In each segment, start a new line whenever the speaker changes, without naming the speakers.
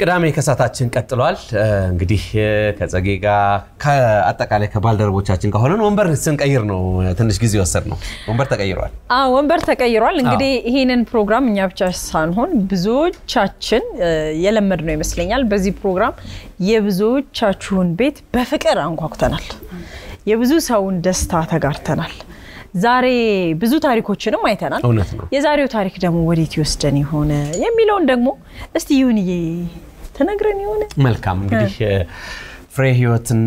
ቅዳሜ ከሳታችን ቀጥሏል። እንግዲህ ከጸጌ ጋር ከአጠቃላይ ከባልደረቦቻችን ጋር ሆነን ወንበር ስንቀይር ነው ትንሽ ጊዜ ወሰድ ነው። ወንበር ተቀይሯል።
አዎ ወንበር ተቀይሯል። እንግዲህ ይህንን ፕሮግራም እኛ ብቻ ሳንሆን ብዙዎቻችን የለመድ ነው ይመስለኛል። በዚህ ፕሮግራም የብዙዎቻችሁን ቤት በፍቅር አንኳኩተናል። የብዙ ሰውን ደስታ ተጋርተናል። ዛሬ ብዙ ታሪኮችንም አይተናል።
እውነት ነው።
የዛሬው ታሪክ ደግሞ ወዴት ይወስደን የሆነ የሚለውን ደግሞ እስቲ ይሁንዬ ተነግረን የሆነ
መልካም እንግዲህ ፍሬ ህይወትና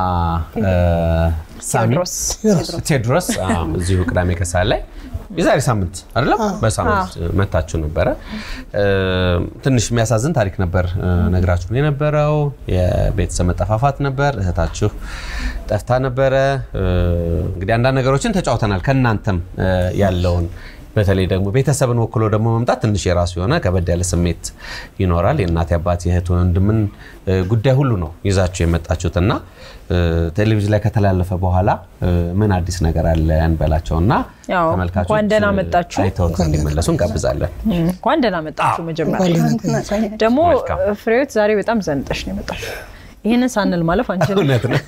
ሳሚ
ቴዎድሮስ
ቴዎድሮስ አዎ፣ እዚሁ ቅዳሜ ከሰዓት ላይ የዛሬ ሳምንት አይደለም በሳምንት መታችሁ ነበረ። ትንሽ የሚያሳዝን ታሪክ ነበር ነግራችሁ የነበረው። የቤተሰብ መጠፋፋት ነበር። እህታችሁ ጠፍታ ነበረ። እንግዲህ አንዳንድ ነገሮችን ተጫውተናል። ከእናንተም ያለውን በተለይ ደግሞ ቤተሰብን ወክሎ ደግሞ መምጣት ትንሽ የራሱ የሆነ ከበድ ያለ ስሜት ይኖራል። የእናት አባት፣ የእህት ወንድምን ጉዳይ ሁሉ ነው ይዛችሁ የመጣችሁት እና ቴሌቪዥን ላይ ከተላለፈ በኋላ ምን አዲስ ነገር አለ እንበላቸው እና
ያው
ተመልካቾች
እንኳን ደህና መጣችሁ።
አይተውት እንዲመለሱ እንጋብዛለን።
እንኳን ደህና መጣችሁ። መጀመሪያ ደግሞ
መልካም።
ፍሬዎት ዛሬ በጣም ዘንጠሽ ነው የመጣችሁ። ይህንን ሳንል ማለፍ አንችልም።
እውነት ነው።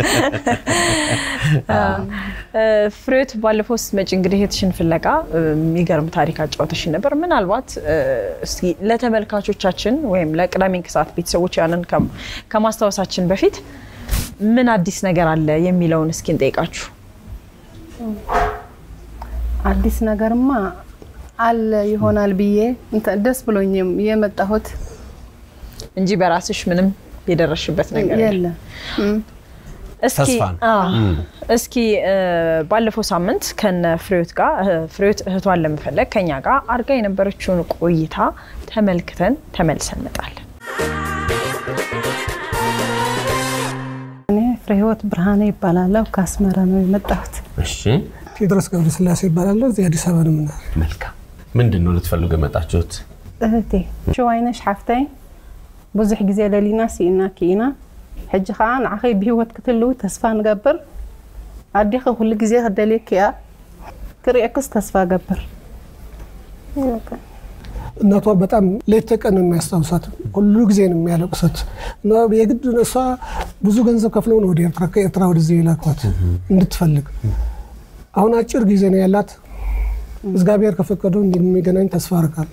ፍሬዎት ባለፈው ስትመጪ እንግዲህ እህትሽን ፍለጋ የሚገርም ታሪክ አጫውተሽን ነበር። ምናልባት እስኪ ለተመልካቾቻችን ወይም ለቅዳሜ ከሰዓት ቤተሰቦች ያንን ከም- ከማስታወሳችን በፊት ምን አዲስ ነገር አለ የሚለውን እስኪ እንጠይቃችሁ።
አዲስ ነገርማ አለ ይሆናል ብዬ እንትን ደስ ብሎኝ የመጣሁት
እንጂ በራስሽ ምንም የደረሽበት ነገር የለም።
የለም። እም፣
እስኪ
ተስፋ ነው።
አዎ፣ እስኪ እ፣ ባለፈው ሳምንት ከነ ፍሬዎት ጋር እ፣ ፍሬዎት እህቷን ለመፈለግ ከኛ ጋር አድርጋ የነበረችውን ቆይታ ተመልክተን ተመልሰን እንመጣለን።
እኔ ፍሬ ህይወት ብርሃኔ ይባላለሁ። ከአስመራ ነው የመጣሁት።
እሺ
ቴዎድሮስ ገብረ ስላሴ ይባላለሁ። እዚህ አዲስ አበባ ነው የምኖር።
መልካም። ምንድን ነው ልትፈልጉ የመጣችሁት?
እህቴ ሽዋይነሽ ሓፍተይ ብዙሕ ግዜ ደሊና ሲኢና ክኢና ሕጂ ከዓ ንዓኸይ ብሂወት ክትህልው ተስፋ ንገብር ኣዴኸ ኩሉ ግዜ ክደልየክ እያ ክሪአክስ ተስፋ ገብር
እናቷ በጣም ሌት ተቀን ነው የሚያስታውሳት። ሁሉ ጊዜ ነው የሚያለቅሱት። እና የግድ እሷ ብዙ ገንዘብ ከፍለው ነው ወደ ኤርትራ ከኤርትራ ወደዚህ የላኳት እንድትፈልግ። አሁን አጭር ጊዜ ነው ያላት። እግዚአብሔር ከፈቀደው እንደሚገናኝ ተስፋ አደርጋለሁ።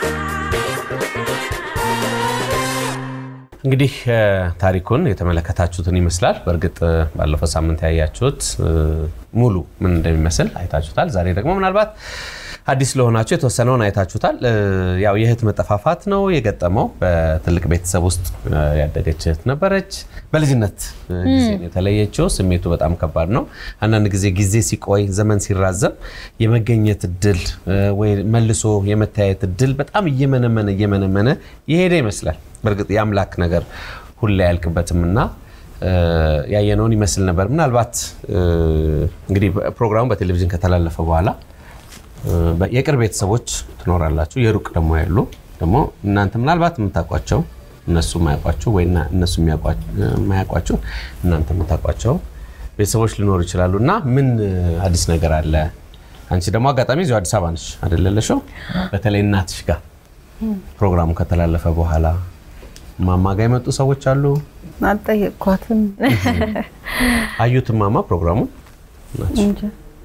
እንግዲህ እ፣ ታሪኩን የተመለከታችሁትን ይመስላል። በእርግጥ እ፣ ባለፈው ሳምንት ያያችሁት እ፣ ሙሉ ምን እንደሚመስል አይታችሁታል። ዛሬ ደግሞ ምናልባት አዲስ ለሆናችሁ የተወሰነውን አይታችሁታል። እ፣ ያው የእህት መጠፋፋት ነው የገጠመው። በትልቅ ቤተሰብ ውስጥ እ፣ ያደገች እህት ነበረች። በልጅነት እ፣ ጊዜ ነው የተለየችው። ስሜቱ በጣም ከባድ ነው። አንዳንድ ጊዜ ጊዜ ሲቆይ ዘመን ሲራዘም የመገኘት እድል እ፣ ወይ መልሶ የመተያየት እድል በጣም እየመነመነ እየመነመነ የሄደ ይመስላል። በእርግጥ የአምላክ ነገር ሁሌ አያልቅበትም እና እ፣ ያየነውን ይመስል ነበር። ምናልባት እ፣ እንግዲህ ፕሮግራሙ በቴሌቪዥን ከተላለፈ በኋላ እ፣ በ- የቅርብ ቤተሰቦች ትኖራላችሁ፣ የሩቅ ደግሞ ያሉ ደግሞ እናንተ ምናልባት የምታውቋቸው እነሱ የማያውቋቸው ወይ እና እነሱ የሚያውቋ- የማያውቋቸው እናንተ የምታውቋቸው ቤተሰቦች ሊኖሩ ይችላሉ እና ምን እ፣ አዲስ ነገር አለ? አንቺ ደግሞ አጋጣሚ እዚሁ አዲስ አበባ ነሽ አይደለለሽው? በተለይ እናትሽ ጋር ፕሮግራሙ ከተላለፈ በኋላ ማማ ጋር የመጡ ሰዎች አሉ።
አልጠየቅኳትም
አዩት ማማ ፕሮግራሙ
እንጂ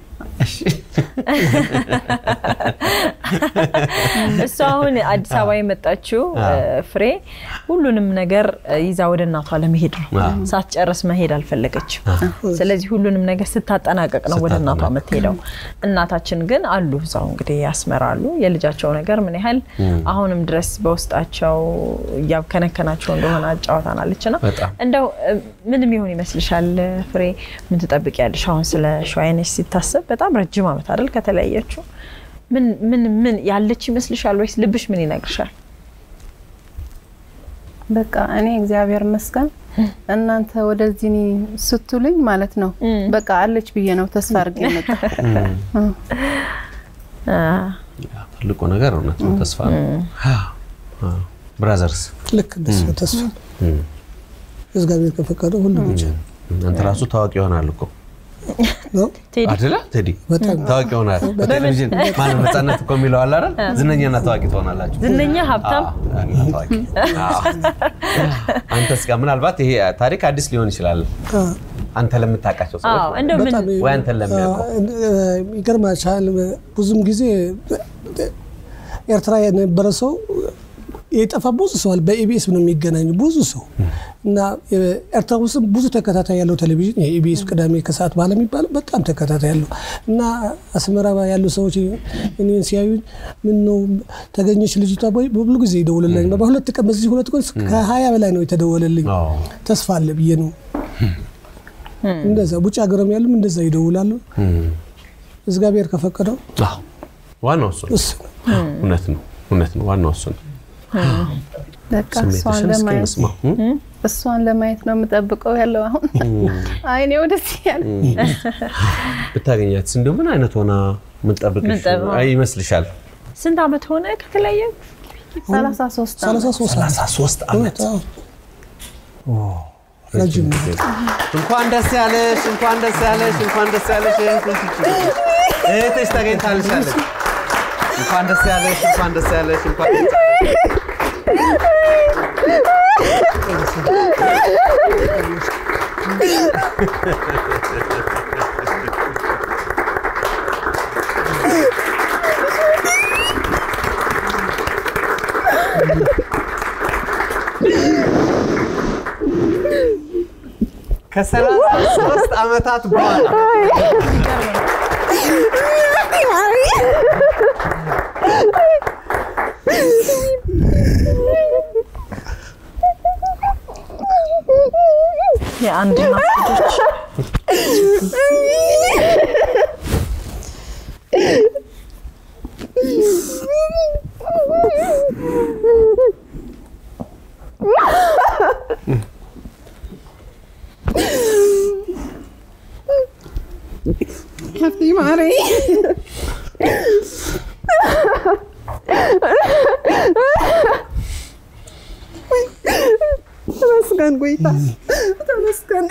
እሷ አሁን አዲስ አበባ የመጣችው እ፣ ፍሬ ሁሉንም ነገር እ፣ ይዛ ወደ እናቷ ለመሄድ ነው።
አዎ።
ሳትጨርስ መሄድ አልፈለገችም። ስለዚህ ሁሉንም ነገር ስታጠናቀቅ ነው ወደ እናቷ
ስታጠናቀቅ።
የምትሄደው። እናታችን ግን አሉ እዛው እንግዲህ ያስመራሉ። የልጃቸው ነገር ምን ያህል አሁንም ድረስ በውስጣቸው እያከነከናቸው እንደሆነ አጫወታናለች። ና
በጣም
እንደው እ፣ ምን የሚሆን ይመስልሻል ፍሬ? ምን ትጠብቂያለሽ? አሁን ስለ ሸዋይነሽ ሲታሰብ በጣም ረጅም ዓመት አይደል ከተለያየችው። ምን ምን ምን ያለች ይመስልሻል ወይስ ልብሽ ምን ይነግርሻል?
በቃ እኔ እግዚአብሔር ይመስገን እናንተ ወደዚህ እኔ ስትሉኝ ማለት ነው በቃ አለች ብዬ ነው ተስፋ አድርጌ መጣ
አ፣
ትልቁ ነገር እውነት ነው፣ ተስፋ ነው። ብራዘርስ
ልክ እንደሱ ተስፋ እግዚአብሔር ከፈቀደው ሁሉም ይቻላል።
እናንተ ራሱ ታዋቂ ይሆናል እኮ
ነው።
ቴዲ
አይደለ ቴዲ
በጣም
ታዋቂ ሆናል። በቴሌቪዥን ማነው ነፃነት እኮ የሚለው አለ አይደል? ዝነኛና ታዋቂ ትሆናላችሁ።
ዝነኛ ሀብታም
አዎ፣ እና ታዋቂ። አዎ። አንተስ ጋር ምናልባት ይሄ ታሪክ አዲስ ሊሆን ይችላል። አንተ ለምታውቃቸው ሰዎች
አዎ እንደው ምን
በጣም
ወይ አንተን ለሚያውቁ
ይገርማችኋል። ብዙም ጊዜ ኤርትራ የነበረ ሰው የጠፋ ብዙ ሰው አለ። በኢቢኤስ ነው የሚገናኙ ብዙ ሰው እና ኤርትራ ውስጥ ብዙ ተከታታይ ያለው ቴሌቪዥን የኢቢኤስ ቅዳሜ ከሰዓት በኋላ የሚባለው በጣም ተከታታይ ያለው እና አስመራ ያሉ ሰዎች እኔን ሲያዩኝ ምን ነው ተገኘች ልጅቷ ወይ በብሉ ጊዜ ይደውልልኝ። በሁለት ቀን በዚህ ሁለት ቀን ከሀያ በላይ ነው የተደወለልኝ።
አዎ።
ተስፋ አለ ብዬ ነው እንደዛ ውጭ ሀገርም ያሉም እንደዛ ይደውላሉ። እግዚአብሔር ከፈቀደው
አዎ። ዋናው እሱ ነው።
እሱ ነው።
እውነት ነው፣ እውነት ነው። ዋናው እሱ ነው።
በቃ እሷን
ስሜትሽን እስኪ
ለማየት
እንስማ። እም?
እሷን ለማየት ነው የምጠብቀው ያለው አሁን አይኔ ወደዚህ ያለ
ብታገኛትስ እንዲሁ ምን አይነት ሆና የምንጠብቅሽ
ምንጠብቀው?
አይ ይመስልሻል?
ስንት ዓመት ሆነ ከተለያየ?
ሰላሳ ሶስት
ሰላሳ ሶስት ዓመት
33 ዓመት
አዎ። ረጅም ነው።
እንኳን ደስ ያለሽ፣ እንኳን ደስ ያለሽ፣ እንኳን ደስ ያለሽ። እህትሽ ተገኝታልሻለች። እንኳን ደስ ያለሽ፣ እንኳን ደስ ያለሽ፣ እንኳን ደስ ያለሽ። ከሰላሳ ሶስት ዓመታት በኋላ
የአንድ እናት ልጆች
حبيبي معري ተመስገን ጎይታ ተመስገን።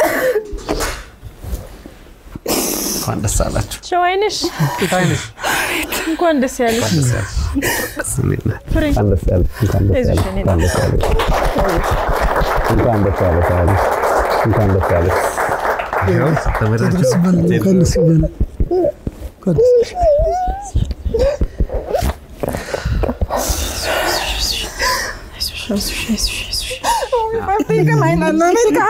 እንኳን ደስ አላችሁ።
ሸዋይነሽ
አይንሽ
እንኳን ደስ ያለሽ። ፍሬ
እንኳን ደስ ያለሽ። እንኳን ደስ
አይዞሽ
ያለሽ።
የኔ
እንኳን ደስ ያለሽ። እንኳን ደስ ያለሽ አይንሽ። እንኳን ደስ ያለሽ። ይኸው ተመራችሁ።
ደስ ይበለን፣ እንኳን ደስ ይበለን። እንኳን ደስ
حبيبي كمان انا نرجع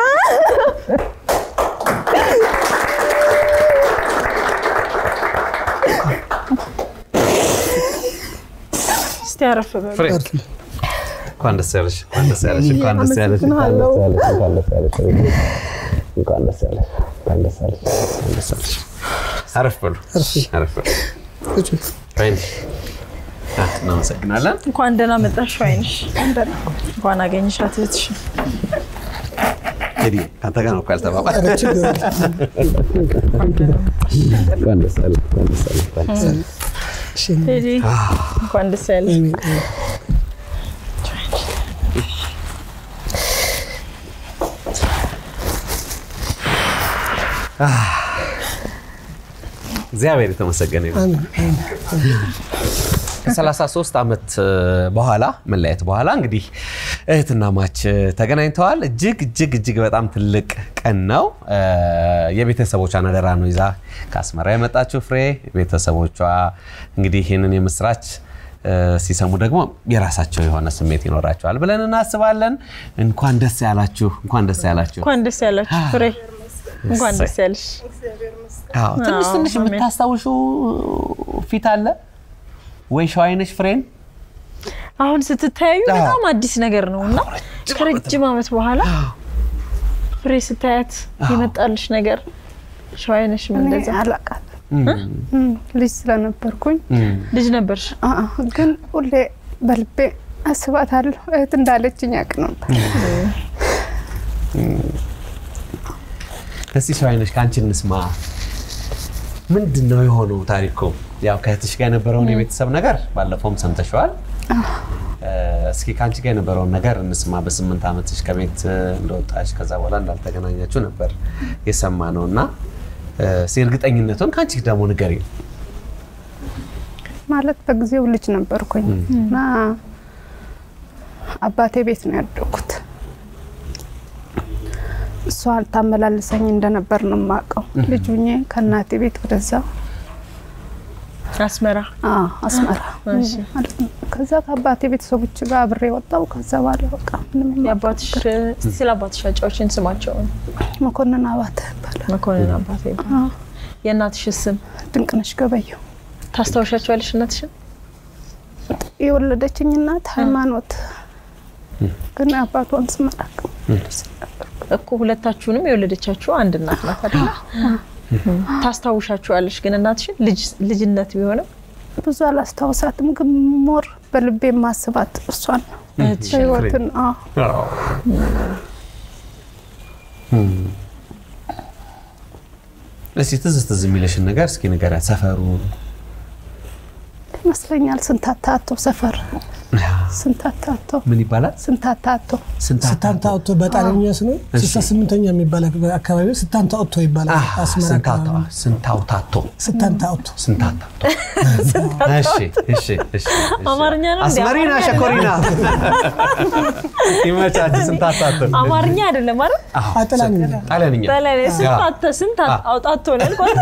እስቲ አረፍ በሉ።
ፍሬ
ይበለን።
እንኳን ደስ ያለሽ። እንኳን ደስ ያለሽ። እንኳን ደስ ያለሽ። እንኳን ደስ ያለሽ። እንኳን ደስ ያለሽ። እንኳን ደስ ያለሽ። እንኳን ደስ ያለሽ። እንኳን ደስ ያለሽ። አረፍ በሉ። አረፍ በሉ።
ቁጭ በል።
አይንሽ አ፣ እናመሰግናለን።
እንኳን ደህና መጣሽ ሸዋይነሽ። እንኳን አገኘሻት እህትሽ።
እንግዲህ ከአንተ ጋር ነው እኮ ያልተባባል።
ኧረ ችግር የለም።
እንኳን ደስ ያለሽ። እንኳን ደስ ያለሽ። እንኳን ደስ ያለሽ።
እሺ፣
ቴዲ እንኳን ደስ ያለሽ።
አሜን፣ አሜን።
እግዚአብሔር የተመሰገነ ይሁን።
አሜን፣ አሜን።
ከ33 ዓመት በኋላ መለያየት በኋላ እንግዲህ እህትና ማች ተገናኝተዋል። እጅግ እጅግ እጅግ በጣም ትልቅ ቀን ነው። የቤተሰቦቿን አደራ ነው ይዛ ከአስመራ የመጣችው ፍሬ። ቤተሰቦቿ እንግዲህ ይህንን የምስራች እ፣ ሲሰሙ ደግሞ የራሳቸው የሆነ ስሜት ይኖራቸዋል ብለን እናስባለን። እንኳን ደስ ያላችሁ፣ እንኳን ደስ ያላችሁ።
እንኳን ደስ ያላችሁ ፍሬ። እንኳን ደስ ያለሽ።
አዎ፣ ትንሽ
አዎ፣
ትንሽ
አሜን።
የምታስታውሹ ፊት አለ ወይ ሸዋይነሽ ፍሬን?
አሁን ስትታያዩ
አዎ።
በጣም አዲስ ነገር ነው እና
ረጅም
ከረጅም ዓመት በኋላ ፍሬ ስታያት የመጣልሽ ነገር ሸዋይነሽም
እኔ
እንደዛ
አላውቃትም እም፣ ልጅ ስለነበርኩኝ
ልጅ ነበርሽ።
አ- አ፣ ግን ሁሌ በልቤ አስባታለሁ። እህት እንዳለችኝ ያውቅ ነበር።
እስቲ ሸዋይነሽ ከአንቺ እንስማ። ምንድን ነው የሆነው ታሪኩ? ያው ከእህትሽ ጋር የነበረውን የቤተሰብ ነገር ባለፈውም ሰምተሸዋል። እስኪ ከአንቺ ጋር የነበረውን ነገር እንስማ። በስምንት ዓመትሽ ከቤት እ፣ እንደወጣሽ ከዛ በኋላ እንዳልተገናኛችሁ ነበር የሰማ ነው እና እ፣ እስኪ እርግጠኝነቱን ከአንቺ ደግሞ ንገሪ።
ማለት በጊዜው ልጅ ነበርኩኝ እና አባቴ ቤት ነው ያደኩት። እሷ ታመላልሰኝ እንደነበር ነው የማውቀው። ልጅ ሁኜ ከእናቴ ቤት ወደዛ
አስመራ
አዎ፣ አስመራ
እሺ።
ማለት ነው። ከዛ ከአባቴ ቤተሰቦች ጋር አብሬ ወጣው። ከዛ በኋላ በቃ ምንም
የአባትሽ እስቲ ስለ አባትሽ አጫዎችን ስማቸውን
መኮንን አባተ ይባላል።
መኮንን አባቴ
አዎ፣
የእናትሽ ስም
ድንቅነሽ ገበየው
ታስታውሻቸዋለሽ እናትሽን
የወለደችኝ እናት ሃይማኖት ግን አባቷን ስም አላውቅም።
እኮ ሁለታችሁንም የወለደቻችሁ አንድ እናት ናት አይደል ታስታውሻችኋለሽ ግን እናትሽን ልጅ- ልጅነት ቢሆንም
ብዙ አላስታውሳትም፣ ግን ሞር በልቤ ማስባት እሷን ነው። በህይወትን አዎ
እስኪ ትዝ ትዝ የሚለሽን ነገር እስኪ ንገሪያት። ሰፈሩ
ይመስለኛል ስንታታቶ ሰፈር ስንታታቶ
ምን ይባላል?
ስንታታቶ
ስታንታ ኦቶ በጣሊያንኛ ስነ ስልሳ ስምንተኛ የሚባል አካባቢ ስታንታ ኦቶ ይባላል። አስመራ አካባቢ
ስንታውታቶ
ስታንታ ኦቶ
ስንታታቶ። እሺ እሺ እሺ።
አማርኛ ነው እንዴ?
አስመሪና
አማርኛ
ሸኮሪና ይመቻች። ስንታታቶ
አማርኛ አይደለም አይደል
አጠላንኛ
ጣሊያንኛ
በላይ
ያ።
ስንት ስንት
አ-
አውጣቶ ነው ያልኳት።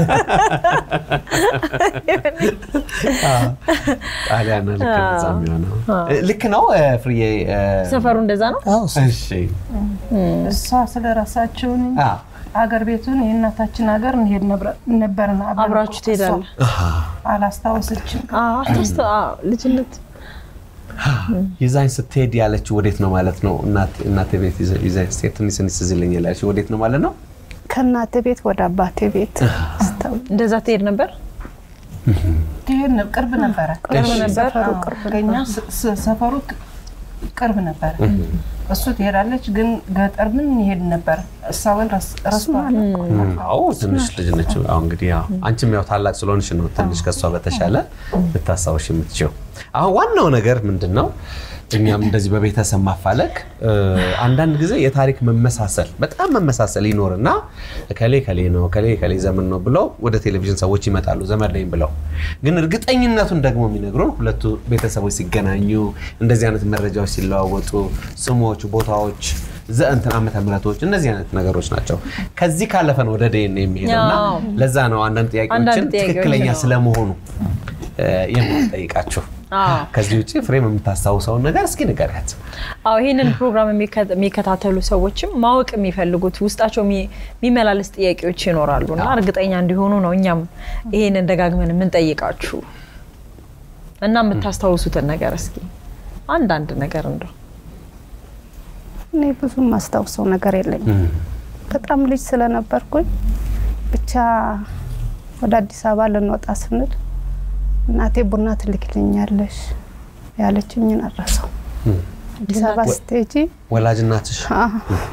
ጣሊያን ልክ ነው እዛ የሚሆነው ልክ ነው ፍርዬ እ፣
ሰፈሩ እንደዛ ነው።
አዎ
እሺ
እሷ ስለረሳችውን
አ፣
አገር ቤቱን የእናታችን ሀገር እንሄድ ነበር- ነበርና አብረን
አብራችሁ
እሷ
ትሄዳለ።
አላስታወሰችም።
አዎ፣ አታስተ አዎ፣ ልጅነት
ይዛኝ ስትሄድ ያለችው ወዴት ነው ማለት ነው? እናት- እናቴ ቤት ይዘ- ይዛኝ ስትሄድ ትንሽ ትንሽ ትዝ ይለኛል ያለችው ወዴት ነው ማለት ነው?
ከእናቴ ቤት ወደ አባቴ ቤት አስታው-
እንደዛ ትሄድ ነበር።
ትሄድ ነበር፣ ቅርብ ነበረ።
ቅርብ ነበር።
ሰፈሩ
አዎ፣
ቅርብ
ከእኛ ስ- ስ- ሰፈሩ ቅ- ቅርብ ነበረ። እሱ ትሄዳለች፣ ግን ገጠር ምን ይሄድ ነበር። እሷን ረስቷል።
አዎ ትንሽ ልጅ ነች። አሁ እንግዲህ ያው አንቺም ያው ታላቅ ስለሆንሽ ነው ትንሽ ከእሷ በተሻለ ልታስታውሽ የምትችው። አሁን ዋናው ነገር ምንድን ነው? እኛም እንደዚህ በቤተሰብ ማፋለግ እ፣ አንዳንድ ጊዜ የታሪክ መመሳሰል በጣም መመሳሰል ይኖርና ከሌ ከሌ ነው ከሌ ከሌ ዘመን ነው ብለው ወደ ቴሌቪዥን ሰዎች ይመጣሉ ዘመድ ነኝ ብለው። ግን እርግጠኝነቱን ደግሞ የሚነግሩን ሁለቱ ቤተሰቦች ሲገናኙ እንደዚህ አይነት መረጃዎች ሲለዋወጡ ስሞች፣ ቦታዎች ዘእንትን ዓመተ ምሕረቶች እነዚህ አይነት ነገሮች ናቸው። ከዚህ ካለፈ ነው ወደ ዴን የሚሄደውና
አዎ።
ለዛ ነው አንዳንድ ጥያቄዎችን
አንዳንድ ጥያቄዎች
ትክክለኛ
ነው።
ስለመሆኑ እ፣ የምንጠይቃችሁ።
አዎ።
ከዚህ ውጭ ፍሬም የምታስታውሰውን ነገር እስኪ ንገሪያት።
አዎ ይህንን ፕሮግራም የሚከ- የሚከታተሉ ሰዎችም ማወቅ የሚፈልጉት ውስጣቸው የሚ- የሚመላለስ ጥያቄዎች ይኖራሉ እና እርግጠኛ እንዲሆኑ ነው እኛም ይህንን ደጋግመን የምንጠይቃችሁ እና የምታስታውሱትን ነገር እስኪ አንዳንድ ነገር እንደው
እኔ ብዙ ማስታውሰው ነገር የለኝም። በጣም ልጅ ስለነበርኩኝ ብቻ ወደ አዲስ አበባ ልንወጣ ስንል እናቴ ቡና ትልክልኛለሽ ያለችኝን አረሰው። አዲስ አበባ ስትሄጂ
ወላጅ እናትሽ
አዎ፣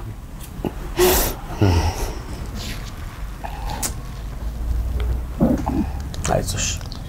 አይዞሽ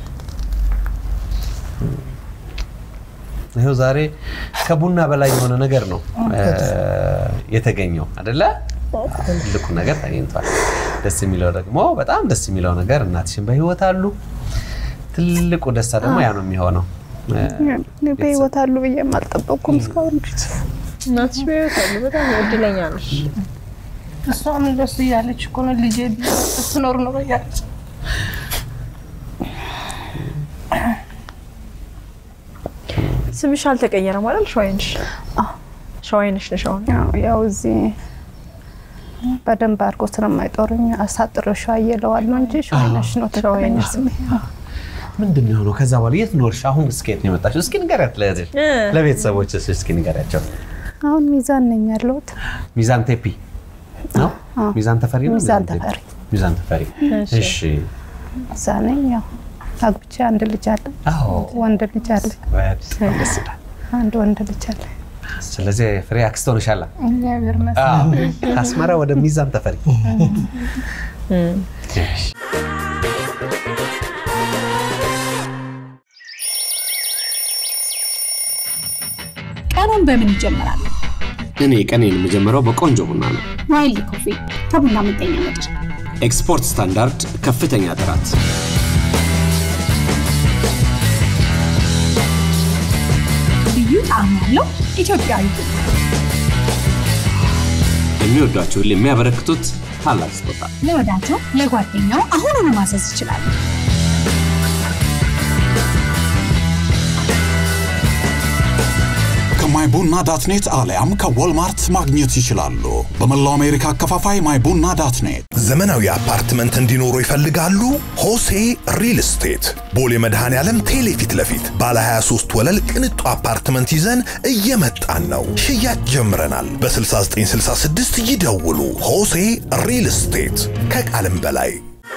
ይኸው ዛሬ ከቡና በላይ የሆነ ነገር ነው እ፣ የተገኘው አደለ? ትልቁ ነገር ተገኝቷል። ደስ የሚለው ደግሞ በጣም ደስ የሚለው ነገር እናትሽን በህይወት አሉ። ትልቁ ደስታ ደግሞ ያ ነው የሚሆነው። እ፣
እኔ በህይወት አሉ ብዬ አልጠበቅኩም እስካሁን ድረስ።
እናትሽ በህይወት አሉ። በጣም እድለኛ ነሽ።
እሷም እንደሱ እያለች እኮ ነው ልጄ ስትኖር ኖሮ እያለች
ስምሽ አልተቀየረም አይደል? ሸዋይንሽ ሸዋይንሽ ነሽ አሁን።
ያው ያው እዚህ በደንብ አድርጎ ስለማይጦሩኝ አሳጥሮ ሸዋ እየለዋለሁ እንጂ ሸዋይነሽ ነው ትክክለኛ ስሜ።
ምንድን ነው የሆነው? ከዛ በኋላ የት ኖርሽ? አሁን እስከ የት ነው የመጣችው? እስኪ ንገሪያት ለእህትሽ፣
እ።
ለቤተሰቦች እስኪ ንገሪያቸው።
አሁን ሚዛን ነኝ ያለሁት።
ሚዛን ቴፒ ነው?
አዎ።
ሚዛን ተፈሪ ነው?
ሚዛን
ቴፒ?
ተፈሪ
ሚዛን ተፈሪ።
እሺ።
እሺ።
እዛ ነኝ። ያው አግብቼ አንድ ልጅ አለ፣
አዎ።
ወንድ ልጅ አለ፣
በጣም ደስ ይላል።
አንድ ወንድ ልጅ አለ።
ስለዚህ ፍሬ አክስት ሆነሻላ።
እግዚአብሔር ይመስገን።
አዎ። ከአስመራ ወደ ሚዛን ተፈሪ። እሺ።
ቀኑን በምን ይጀምራል?
እኔ ቀኔን የምጀምረው በቆንጆ ቡና ነው።
ዋይልድ ኮፊ ከቡና መገኛ ምድር
ኤክስፖርት ስታንዳርድ ከፍተኛ ጥራት
ልዩ ጣዕም ያለው ኢትዮጵያዊ ቡና
የሚወዷቸውን የሚያበረክቱት ታላቅ ስጦታ
ለወዳጆ ለጓደኛው አሁኑኑ ማዘዝ ይችላሉ።
ከማይቡና ዳትኔት አሊያም ከዎልማርት ማግኘት ይችላሉ። በመላው አሜሪካ አከፋፋይ ማይቡና ዳትኔት።
ዘመናዊ አፓርትመንት እንዲኖሩ ይፈልጋሉ? ሆሴ ሪል ስቴት ቦሌ መድኃኔ ዓለም ቴሌ ፊት ለፊት ባለ 23 ወለል ቅንጡ አፓርትመንት ይዘን እየመጣን ነው። ሽያጭ ጀምረናል። በ6966 ይደውሉ። ሆሴ ሪል ስቴት ከቃልም በላይ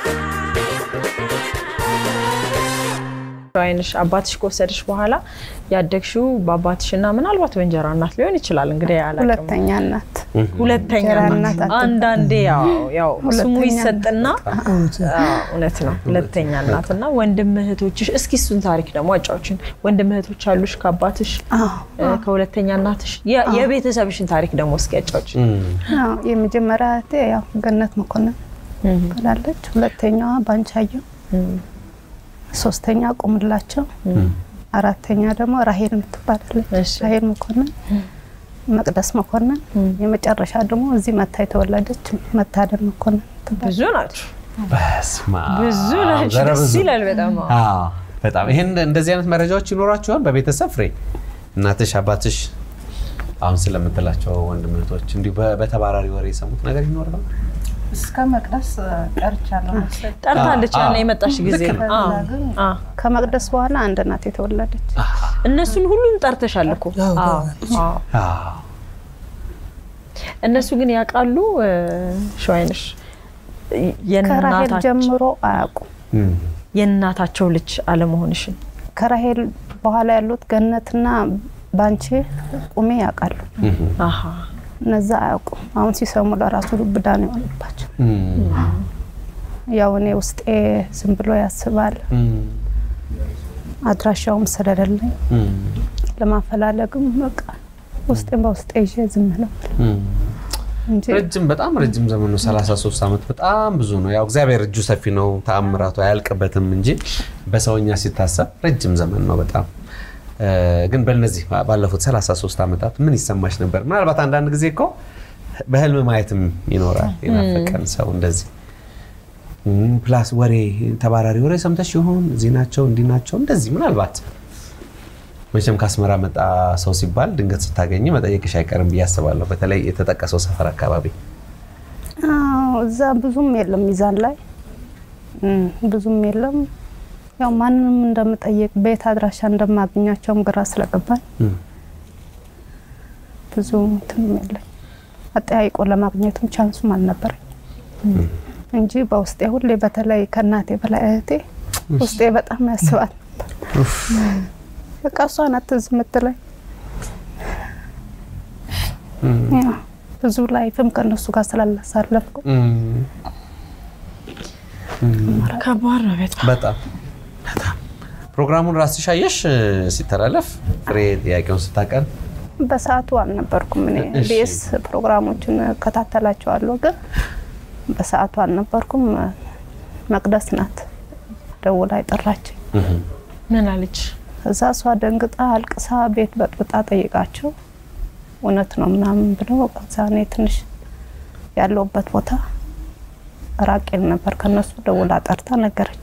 አይንሽ አባትሽ ከወሰድሽ በኋላ ያደግሽው በአባትሽና ምናልባት በእንጀራ እናት ሊሆን ይችላል። እንግዲህ አላውቅም።
ሁለተኛ እናት
ሁለተኛ
እንጀራ
እናት
እናት አትባል።
አንዳንዴ ያው ያው ስሙ
ሁለተኛ
ይሰጥና አዎ፣ እውነት ነው ሁለተኛ እናት እና ወንድም እህቶችሽ እስኪ እሱን ታሪክ ደግሞ አጫዎችን ወንድም እህቶች አሉሽ ከአባትሽ
አዎ፣
እ፣ ከሁለተኛ እናትሽ የ- የቤተሰብሽን ታሪክ ደግሞ እስኪ አጫዎችን
አዎ። የመጀመሪያ እህቴ ያው ገነት መኮንን ትላለች። ሁለተኛዋ ባንቻየው፣ ሶስተኛ ቁምላቸው፣ አራተኛ ደግሞ ራሄል የምትባላለች
እሺ።
ራሄል መኮንን፣ መቅደስ መኮንን፣ የመጨረሻ ደግሞ እዚህ መታ የተወለደች መታደል መኮንን ትባላለች።
ብዙ ናችሁ
በስመ አብ።
ብዙ ናችሁ
ዘረ
ደስ
ብዙ።
ይላል በጣም አዎ።
አዎ፣ በጣም ይሄን እንደዚህ አይነት መረጃዎች ይኖራችኋል በቤተሰብ ፍሬ እናትሽ አባትሽ አሁን ስለምትላቸው ወንድም እህቶች እንዲሁ በ- በተባራሪ ወሬ የሰሙት ነገር ይኖር ነው
እስከ መቅደስ ቀርቻለሁ መሰለኝ።
ጠርታለች
አዎ፣
ያኔ የመጣሽ ጊዜ
ልክ ነው።
አዎ፣
ከዛ ግን
አዎ።
ከመቅደስ በኋላ አንድ ናት የተወለደች።
እነሱን ሁሉም ጠርተሻል እኮ
አዎ፣
አዎ፣ አዎ።
አዎ።
እነሱ ግን ያውቃሉ እ፣ ሸዋይንሽ
ከራሄል
የእናታቸው
ጀምሮ አያውቁም።
እም፣
የእናታቸው ልጅ አለመሆንሽን
ከራሄል በኋላ ያሉት ገነትና ባንቺ ቁሜ ያውቃሉ።
እም፣
አሃ
እነዛ አያውቁም። አሁን ሲሰሙ ለራሱ ዱብዳ ነው የሆነባቸው።
እም፣
ያው እኔ ውስጤ ዝም ብሎ ያስባል።
እም፣
አድራሻውም ስለሌለኝ
እም፣
ለማፈላለግም በቃ ውስጤን በውስጤ ይዤ ዝም ነው
እም።
እንጂ
ረጅም በጣም ረጅም ዘመን ነው። 33 ዓመት በጣም ብዙ ነው። ያው እግዚአብሔር እጁ ሰፊ ነው፣ ተአምራቱ አያልቅበትም እንጂ በሰውኛ ሲታሰብ ረጅም ዘመን ነው በጣም እ፣ ግን በእነዚህ ባለፉት 33 ዓመታት ምን ይሰማሽ ነበር? ምናልባት አንዳንድ ጊዜ እኮ በህልም ማየትም ይኖራል የናፈቀን ሰው እንደዚህ እም፣ ፕላስ ወሬ ተባራሪ ወሬ ሰምተሽ ይሆን እዚህ ናቸው እንዲህ ናቸው እንደዚህ ምናልባት መቼም ከአስመራ መጣ ሰው ሲባል ድንገት ስታገኝ መጠየቅሽ አይቀርም ብዬ አስባለሁ። በተለይ የተጠቀሰው ሰፈር አካባቢ
አዎ፣ እዛ ብዙም የለም ሚዛን ላይ እም፣ ብዙም የለም። ያው ማንንም እንደምጠይቅ ቤት አድራሻ እንደማገኛቸውም ግራ ስለገባኝ
እም፣
ብዙ እንትንም የለኝ አጠያይቆ ለማግኘትም ቻንሱም አልነበረኝ እንጂ በውስጤ ሁሌ በተለይ ከእናቴ በላይ እህቴ ውስጤ በጣም ያስባል ነበር። በቃ እሷ ናት ትዝ የምትለኝ። ያው ብዙ ላይፍም ከእነሱ ጋር ስላላሳለፍኩ
እም፣
ከባድ ነው በጣም
በጣም በጣም ፕሮግራሙን ራስሽ አየሽ እ፣ ሲተላለፍ ፍሬ ጥያቄውን ስታቀርብ
በሰዓቱ አልነበርኩም። እኔ
እሺ።
ቤስ ፕሮግራሞችን እከታተላቸዋለሁ፣ ግን በሰዓቱ አልነበርኩም። መቅደስ ናት ደውላ የጠራችኝ።
እም፣
ምን አለች?
እዛ እሷ ደንግጣ አልቅሳ ቤት በጥብጣ ጠይቃቸው እውነት ነው ምናምን ብለው ከዛ እኔ ትንሽ ያለውበት ቦታ ራቄል ነበር ከነሱ ደውላ ጠርታ ነገረች።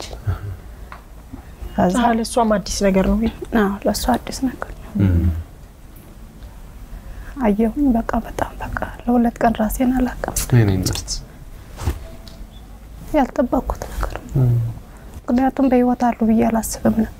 ከዛ
አዎ፣ ለእሷም አዲስ ነገር ነው።
አዎ ለእሱ አዲስ ነገር ነው።
እም፣
አየሁኝ በቃ በጣም በቃ ለሁለት ቀን ራሴን አላውቅም።
የኔ እናት
ያልጠበቅኩት ነገር ነው። ምክንያቱም በህይወት አሉ ብዬ አላስብም ነበር።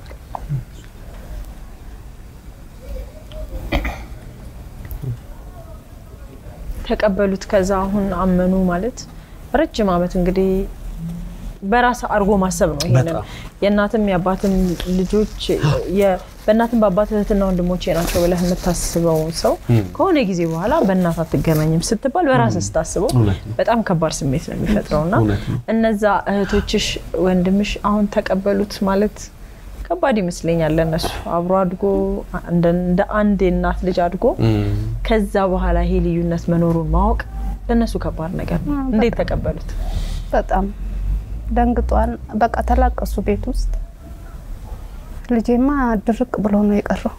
ተቀበሉት። ከዛ አሁን አመኑ ማለት ረጅም ዓመት እንግዲህ በራስ አድርጎ ማሰብ ነው። ይሄንን
በጣም።
የእናትም የአባትም ልጆች የ- በእናትም በአባት እህትና ወንድሞቼ ናቸው ብለህ የምታስበው ሰው ከሆነ ጊዜ በኋላ በእናት አትገናኝም ስትባል በራስ ስታስበው
እውነት ነው።
በጣም ከባድ ስሜት ነው የሚፈጥረው እና
እውነት ነው።
እነዛ እህቶችሽ ወንድምሽ አሁን ተቀበሉት ማለት ከባድ ይመስለኛል ለእነሱ አብሮ አድጎ እንደ እንደ አንድ የእናት ልጅ አድጎ
እም፣
ከዛ በኋላ ይሄ ልዩነት መኖሩን ማወቅ ለእነሱ ከባድ ነገር ነው። እንዴት ተቀበሉት?
በጣም ደንግጧል። በቃ ተላቀሱ ቤት ውስጥ። ልጄማ ድርቅ ብሎ ነው የቀረው።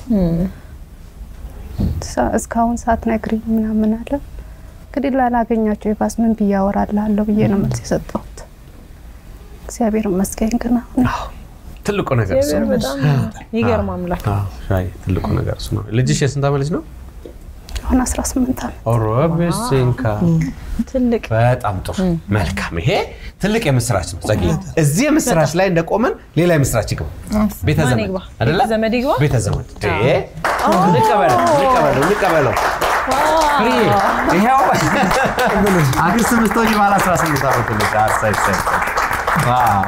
ሳ- እስካሁን ሳትነግሪኝ ምናምን አለ። እንግዲህ ላላገኛቸው የባስ ምን ብዬ አወራልሃለሁ ብዬ ነው መልስ የሰጠሁት። እግዚአብሔር ይመስገን ግን አሁን
ትልቁ ነገር እሱ
እግዚአብሔር
ነው።
በጣም ይገርም አምላክ።
አዎ፣ ሻይ ትልቁ ነገር እሱ ነው። ልጅሽ የስንት ዓመት ልጅ ነው?
አሁን 18 ዓመት
ኦሮቤሲንካ
ትልቅ
በጣም ጥሩ መልካም። ይሄ ትልቅ የምስራች ነው። ጸጊ እዚህ የምስራች ላይ እንደቆመን ሌላ የምስራች ይግባ። ቤተ
ማን
ዘመድ
ይግባ?
አይደለ?
ቤተ ዘመድ ይግባ?
ቤተ ዘመድ ዴ እንቀበለው እንቀበለው እንቀበለው። ፍሬ ይኸው አክስት ምስቶች ባለ 18 ዓመት ልጅ አሳይ ሳይ ዋው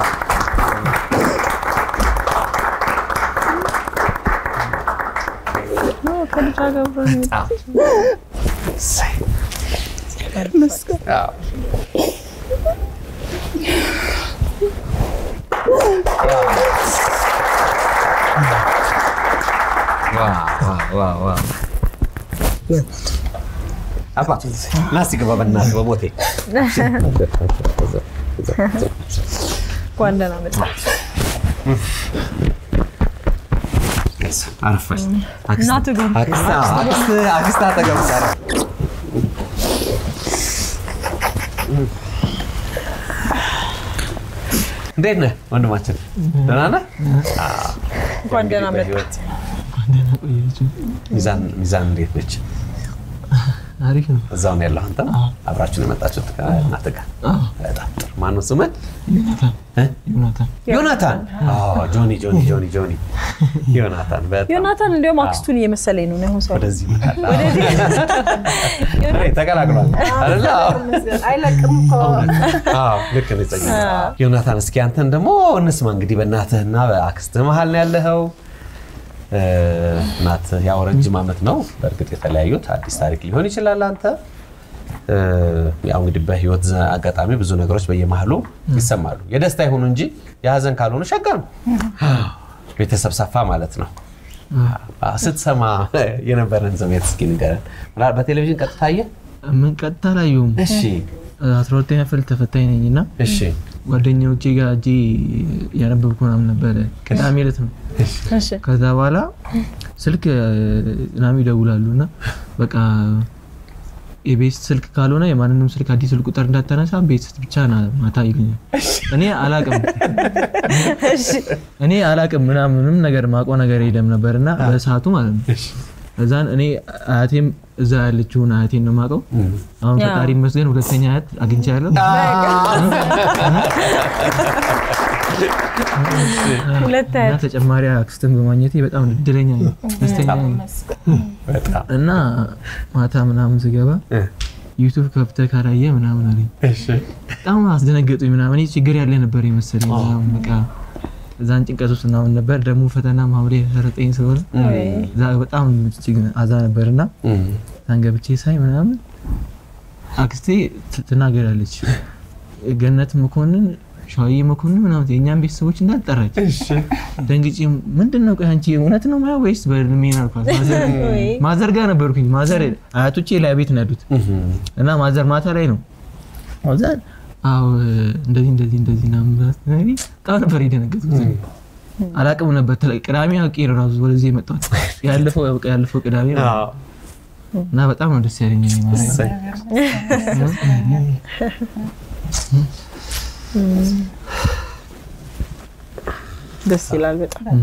ከልጅ ጋር አብሮ ነው
በጣም እሰይ። አዎ። ዋው፣ ዋው፣ ዋው፣ ዋው። አባ ና እስኪ ግባ በእናትህ በሞቴ
እንኳን ደህና መጣ።
አረፈች
እናቱ ጋር
አክስት አጠገብ ቀረ እንዴት ነህ ወንድማችን ደህና ነህ አዎ።
እንኳን ደህና መጣ።
በህይወት ሚዛን ሚዛን እንዴት ነች
አሪፍ ነው።
እዛው ነው ያለው አንተ አብራችሁ ነው የመጣችሁት ከእናትህ ጋር በጣም ጥሩ ማነው ስምህ
ዮናታን
እ?
ዮናታን
ዮናታን አዎ ጆኒ ጆኒ ጆኒ ጆኒ ዮናታን በጣም
ዮናታን እንዲያውም አክስቱን እየመሰለኝ ነው አሁን ሰው
ወደዚህ ይመጣል ተቀላቅሏል አይደለ አዎ።
አይለቅም እኮ
አዎ ልክ ነው ጸጋ ዮናታን እስኪ አንተን ደግሞ እንስማ እንግዲህ በእናትህና በአክስትህ መሀል ነው ያለኸው እ፣ እናትህ ያው ረጅም ዓመት ነው በእርግጥ የተለያዩት አዲስ ታሪክ ሊሆን ይችላል አንተ እ፣ ያው እንግዲህ በህይወት ዘ- አጋጣሚ ብዙ ነገሮች በየመሀሉ ይሰማሉ የደስታ ይሁኑ እንጂ የሀዘን ካልሆኑ ሸጋ ነው ቤተሰብ ሰፋ ማለት ነው አዎ፣ ስትሰማ የነበረን ስሜት እስኪ ንገረን ምናልባት በቴሌቪዥን ቀጥታ አየህ
ምን ቀጥታ አላየሁም።
እሺ
አስራ ሁለተኛ ክፍል ተፈታኝ ነኝ እና
እሺ
ጓደኛዎቼ ጋር እጄ ያነበብኩ ምናምን ነበረ። ቅዳሜ ዕለት ነው።
እሺ
ከዛ በኋላ ስልክ ናሚ ይደውላሉ እና በቃ የቤት ስልክ ካልሆነ የማንንም ስልክ አዲስ ስልክ ቁጥር እንዳታነሳ ቤት ብቻ ና ማታ ይሉኛል። እኔ አላቅም እኔ አላቅም ምናምንም ነገር ማቆ ነገር የለም ነበር እና በሰዓቱ ማለት ነው እዛን እኔ አያቴም እዛ ያለችውን አያቴን ነው የማውቀው። አሁን
ያ።
ፈጣሪ ይመስገን ሁለተኛ አያት አግኝቻለሁ።
ሁለት
እና
አያት
ተጨማሪ አክስትን በማግኘቴ በጣም እድለኛ ነኝ፣ ደስተኛ ነኝ።
በጣም
እና ማታ ምናምን ስገባ
እ፣
ዩቱብ ከፍተህ ካላየ ምናምን አለኝ።
እሺ
በጣም አስደነገጡኝ ምናምን። እኔ ችግር ያለ ነበር የመሰለኝ ምናምን በቃ እዛን ጭንቀት ውስጥ ምናምን ነበር። ደግሞ ፈተና ማምሬ ሰረጠኝ ስለሆነ እዛ በጣም እጅግ አዛ ነበር እና
እም፣
እዛን ገብቼ ሳይ ምናምን አክስቴ ት- ትናገራለች ገነት መኮንን ሸዋዬ መኮንን ምናምን የእኛም ቤተሰቦች እንዳልጠራች ደንግጬ ምንድን ነው ቆይ አንቺ እውነት ነው ማያ ወይስ በህልሜን አልኳት። ማዘር- ማዘር ጋር ነበርኩኝ። ማዘር አያቶቼ ላይ ቤት ነው ያሉት እና ማዘር ማታ ላይ ነው እዛ አዎ እንደዚህ እንደዚህ እንደዚህ ምናምን ብላ ስትነግረኝ በጣም ነበር የደነገጥኩት። አላቅም ነበር ተለ- ቅዳሜ አውቄ ነው ራሱ ወደዚህ የመጣሁት ያለፈው በቃ ያለፈው ቅዳሜ ነው።
አዎ።
እና በጣም ነው ደስ ያለኝ እኔ ማለት ነው።
እሰይ።
ደስ ይላል በጣም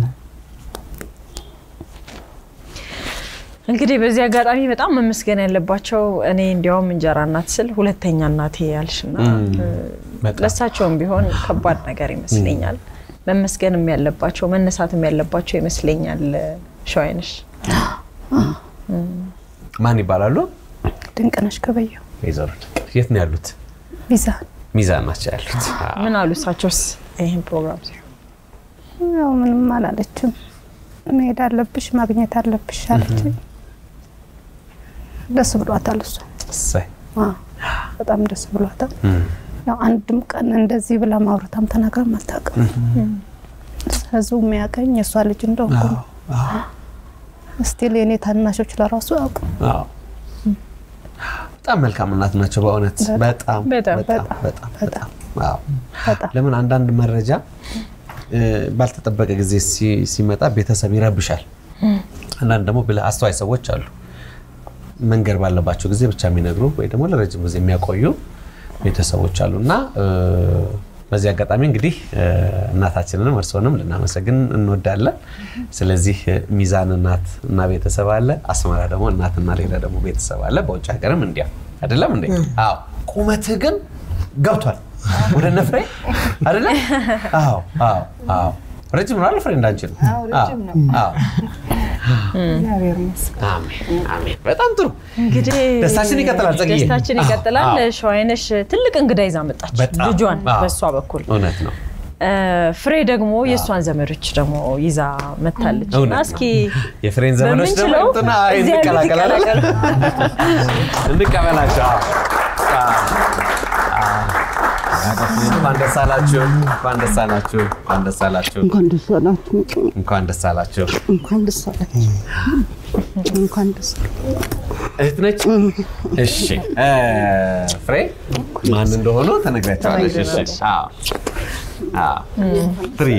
እንግዲህ በዚህ አጋጣሚ በጣም መመስገን ያለባቸው እኔ እንዲያውም እንጀራ እናት ስል ሁለተኛ እናቴ ያልሽና
በጣም
ለእሳቸውም ቢሆን ከባድ ነገር ይመስለኛል። መመስገንም ያለባቸው መነሳትም ያለባቸው ይመስለኛል። ሸዋይነሽ
ማን ይባላሉ?
ድንቅነሽ ገበየሁ
ወይዘሮ ድንቅነሽ የት ነው ያሉት?
ሚዛን
ሚዛን ናቸው ያሉት። አዎ።
ምን አሉ እሳቸውስ ይህን ፕሮግራም ሲሆን
ያው ምንም አላለችም። መሄድ አለብሽ ማግኘት አለብሽ አለችኝ። ደስ ብሏታል እሷ
እሰይ።
አዎ፣ በጣም ደስ ብሏታል።
እም፣
ያው አንድም ቀን እንደዚህ ብላ ማውረታም ተናግራም አታውቅም። ህዝቡ የሚያቀኝ የእሷ ልጅ እንደሆንኩ ነው። ስቲል የኔ ታናሾች ለራሱ ያውቁ
አዎ። በጣም መልካም እናት ናቸው በእውነት በጣም
በጣም፣
በጣም በጣም በጣም አዎ። ለምን አንዳንድ መረጃ እ፣ ባልተጠበቀ ጊዜ ሲ- ሲመጣ ቤተሰብ ይረብሻል። አንዳንድ ደግሞ ብልህ አስተዋይ ሰዎች አሉ። መንገድ ባለባቸው ጊዜ ብቻ የሚነግሩ ወይ ደግሞ ለረጅም ጊዜ የሚያቆዩ ቤተሰቦች አሉ እና እ፣ በዚህ አጋጣሚ እንግዲህ እ፣ እናታችንንም እርስዎንም ልናመሰግን እንወዳለን። ስለዚህ እ፣ ሚዛን እናት እና ቤተሰብ አለ፣ አስመራ ደግሞ እናትና ሌላ ደግሞ ቤተሰብ አለ። በውጭ ሀገርም እንዲያ አይደለም እንዴ? አዎ። ቁመትህ ግን ገብቷል ወደ ነፍሬ አይደለም? አዎ አዎ አዎ። ረጅም ነው አይደል ፍሬ? እንዳንቺ ነው።
አዎ፣ ረጅም ነው።
አዎ።
እግዚአብሔር ይመስገን።
አሜን አሜን። በጣም ጥሩ
እንግዲህ
ደስታችን ይቀጥላል። ጸግዬ
ደስታችን
አዎ፣
ይቀጥላል።
አዎ።
ሸዋይነሽ ትልቅ እንግዳ ይዛ መጣች፣
በጣም
ልጇን
አዎ።
በእሷ በኩል
እውነት ነው።
እ፣ ፍሬ ደግሞ የእሷን ዘመዶች ደግሞ ይዛ መታለች
እውነት
እና
ነው።
እስኪ
የፍሬን ዘመኖች ደግሞ
በምንችለው
እንትና
እዚህ ያሉት
እንቀላቀላለን።
ይቀላቀሉ።
እንቀበላቸው። አዎ። አዎ። እንኳን ደስ አላችሁ፣ እንኳን ደስ አላችሁ፣ እንኳን ደስ አላችሁ፣
እንኳን ደስ አላችሁ።
እንኳን ደስ አላችሁ።
እንኳን ደስ አላችሁ። እንኳን ደስ
እህት ነች። እሺ እ፣ ፍሬ ማን እንደሆኑ ተነግራቸዋለች። እሺ አዎ አዎ ፍሬ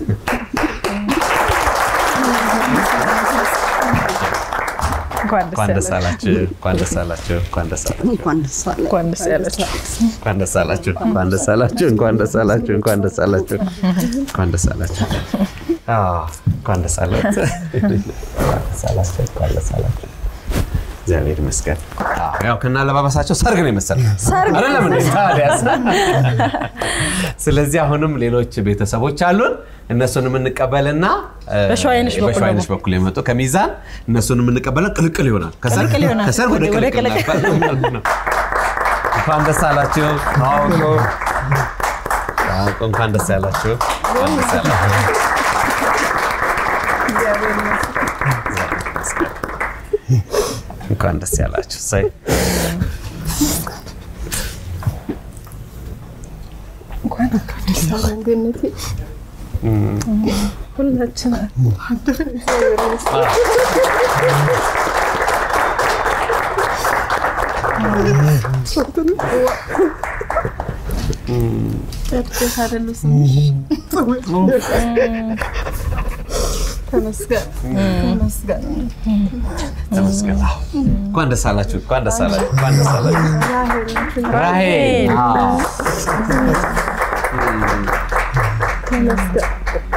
እንኳን ደስ አላችሁ፣ እንኳን ደስ አላችሁ፣ እንኳን ደስ አላችሁ።
እንኳን ደስ አላችሁ።
እንኳን ደስ ያላችሁ።
እንኳን ደስ አላችሁ፣ እንኳን ደስ አላችሁ፣ እንኳን ደስ አላችሁ፣ እንኳን ደስ አላችሁ፣ እንኳን ደስ አላችሁ። አዎ፣ እንኳን ደስ አላችሁ፣ እንኳን ደስ አላችሁ፣ እንኳን ደስ አላችሁ። እግዚአብሔር ይመስገን። አዎ፣ ያው ከና አለባበሳቸው ሰርግ ነው የመሰለ
ሰርግ ነው
አይደለም እንዴ? ታዲያስ? ስለዚህ አሁንም ሌሎች ቤተሰቦች አሉን። እነሱን የምንቀበልና እ፣
በሸዋይነሽ በኩል
በሸዋይነሽ በኩል የመጡ ከሚዛን እነሱን የምንቀበልና ቅልቅል ይሆናል። ከሰርግ
ቅልቅል ይሆናል።
ከሰርግ ወደ
ወደ
ቅልቅል
ቅልቅል።
ነበር። እንኳን ደስ አላችሁ። አውቆ አውቆ እንኳን ደስ ያላችሁ። እንኳን ደስ ያላችሁ። እንኳን ደስ ያላችሁ። እሰይ
ሁላችን ደስ አይደሉ ስምሽ? ተመስገን ተመስገን።
ተመስገን። አዎ። እንኳን ደስ አላችሁ። እንኳን ደስ አላችሁ። እንኳን ደስ አላችሁ። ራሄል አዎ።
ተመስገን።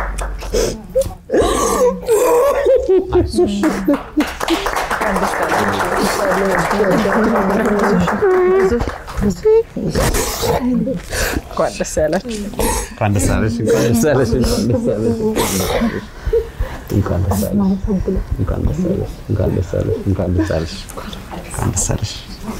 እንኳን ደስ ያላችሁ።
እንኳን ደስ አለሽ። እንኳን ደስ አለሽ። እንኳን ደስ አለሽ። እንኳን ደስ አለሽ። እንኳን ደስ አለሽ። እንኳን ደስ አለሽ። እንኳን ደስ አለሽ። እንኳን ደስ አለሽ።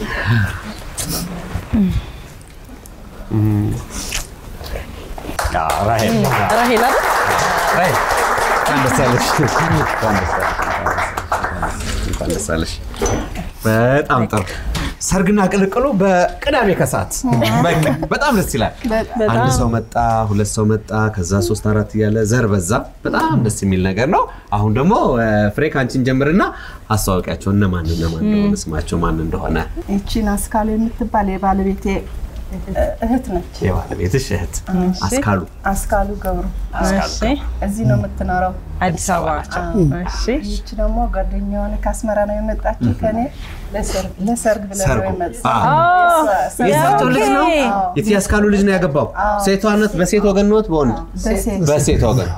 አዎ፣ ራሄል አዎ።
ራሄል አይደል?
ራሄል እንኳን ደስ አለሽ። እንኳን ደስ አለሽ። እንኳን ደስ አለሽ። በጣም ጥሩ ሰርግና ቅልቅሉ በቅዳሜ ከሰዓት በቃ በጣም ደስ ይላል። አንድ ሰው መጣ፣ ሁለት ሰው መጣ፣ ከዛ ሶስት አራት እያለ ዘር በዛ። በጣም ደስ የሚል ነገር ነው። አሁን ደግሞ እ፣ ፍሬ ከአንቺን ጀምርና አስተዋወቂያቸው እነማን እነማን እንደሆነ ስማቸው ማን እንደሆነ
ይቺን አስካሉ የምትባል የባለቤቴ እህት ነች።
የባለቤትሽ እህት አስካሉ
አስካሉ ገብሩ
እሺ፣
እዚህ ነው የምትኖረው።
አዲስ አበባ ናቸው። እሺ፣
ይቺ ደግሞ ጓደኛዋን ከአስመራ ነው የመጣችው ከኔ ለሰርግ ለሰርግ ብለን ነው
ሰርጉ
የመጣችው።
አዎ።
የእሷ-
የእሳቸው ልጅ ነው
አዎ።
የት ያስካሉ ልጅ ነው ያገባው። ሴቷነት በሴት ወገን ኖት በወንድ
በሴት
በሴት ወገን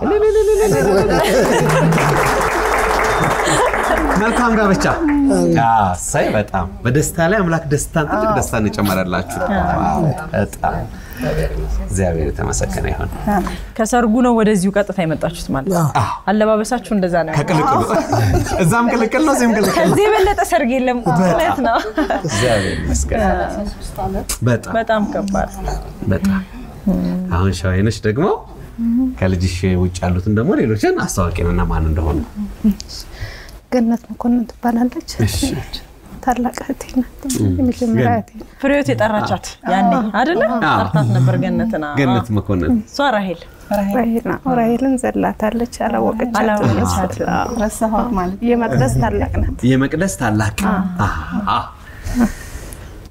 መልካም ጋብቻ ሳይ በጣም በደስታ ላይ አምላክ ደስታን ትልቅ ደስታን የጨመረላችሁ ዋው፣ በጣም እግዚአብሔር የተመሰገነ ይሁን።
ከሰርጉ ነው ወደዚሁ ቀጥታ የመጣችሁት ማለት ነው። አለባበሳችሁ እንደዛ ነው።
ከቅልቅሉ እዛም ቅልቅል ነው፣ እዚህም ቅልቅል ነው።
ከዚህ የበለጠ ሰርግ የለም ማለት ነው።
እግዚአብሔር ይመስገን። በጣም
በጣም ከባድ
በጣም አሁን ሸዋይነሽ ደግሞ ከልጅሽ ውጭ ያሉትን ደግሞ ሌሎችን አስታዋቂንና ማን እንደሆኑ
ገነት መኮንን ትባላለች። ታላቅ እህቴ ናት። የመጀመሪያ እህቴ ናት።
ፍሬዎት የጠራቻት ያኔ አይደለ?
አዎ።
ጠርታት ነበር ገነትና
ገነት መኮንን
እሷ ራሄል
ራሄል ናት። ራሄልን ዘላታለች፣ አላወቀቻትም።
አላወቀቻትም።
አዎ።
ረሳኋት ማለት
የመቅደስ ታላቅ ናት።
የመቅደስ ታላቅ አሃ።